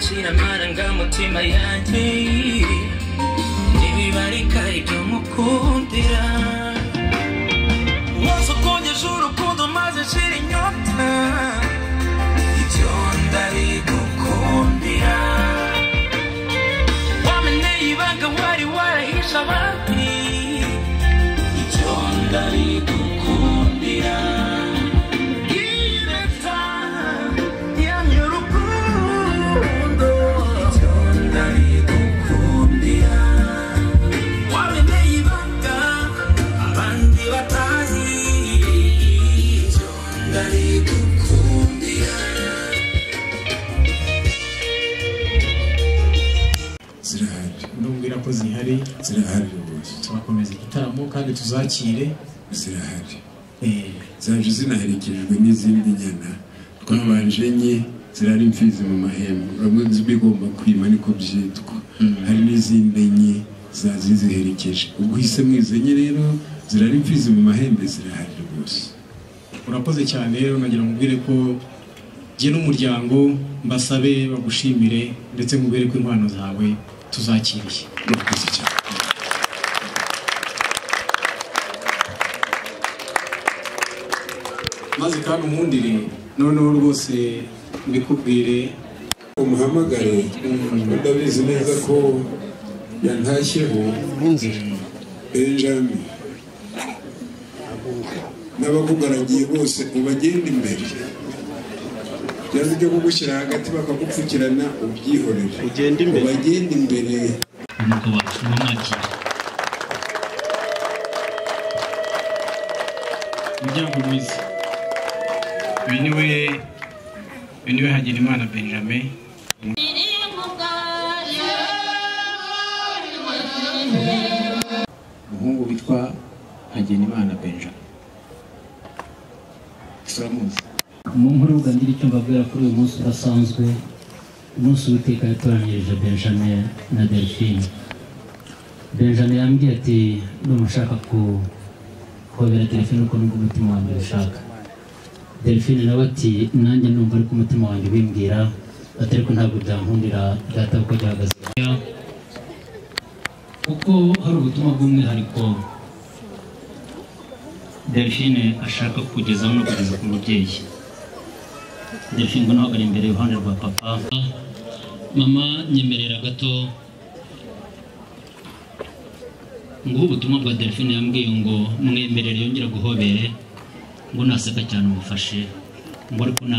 kinamara mutima yanjye ntibibarika ibyo mukundira umunsi ukunyeje urukundo maze nshira inyota ibyo ndarigukundira wameneye ibanga wari warahishe abandi ibyo ndarigukundira Yireta, yamye urukundo, ibyo ndarigukundira wameneye ibanga abandi batazi ibyo ndarigukundira zirahari ndumvira ko zihari zirahari rwose turakomeza igitaramo kandi tuzakire zirahari eh, zaje zinaherekejwe n'izindi nyana twabanje enye zirari imfizi mu mahembe urabona zibigomba kwima niko byitwa hari n'izindi enye zazi ziherekeje ubwo uhise mwizi enye rero zirari imfizi mu mahembe zirahari rwose urakoze cyane rero nagira ngo ubwire ko jye n'umuryango mbasabe bagushimire ndetse nkubwire ko impano zawe tuzakiriye murakoze cyane maze kandi umundire noneho rwose mbikubwire umuhamagare ndabizi neza ko yantashyeho benjamin n'abakugaragiye bose ubagenda imbere cyangwa ibyo kugushyira hagati bakagupfukirana ubyihorere Ugende imbere. ubagenda imbere nuko batuma mwagira imiryango myiza uyu niwe uyu niwe hagenimana benjamin umuhungu witwa hagenimana benjamin turamuzi mu nkuru ubwa ngira icyo mbabwira kuri uyu munsi udasanzwe umunsi w'iteka yatoranyirije benjamin na delphine benjamin yambwiye ati ndumva ushaka ku- kuhobera delphine uko nubwo umutima wanjye ushaka delphine nawe ati nanjye numva ariko umutima wanjye ubimbwira ati ariko ntabwo byankundira data kuko gihagaze kuko hari ubutumwa bw'umwihariko delphine ashaka kugezaho no kugeza ku mubyeyi Delphine ngo ntabwo ari imbere iruhande rwa papa mama nyemerera gato nguhe ubutumwa bwa Delphine yambwiye ngo mwemerere yongera guhobere ngo naseka cyane umufashe ngo ariko na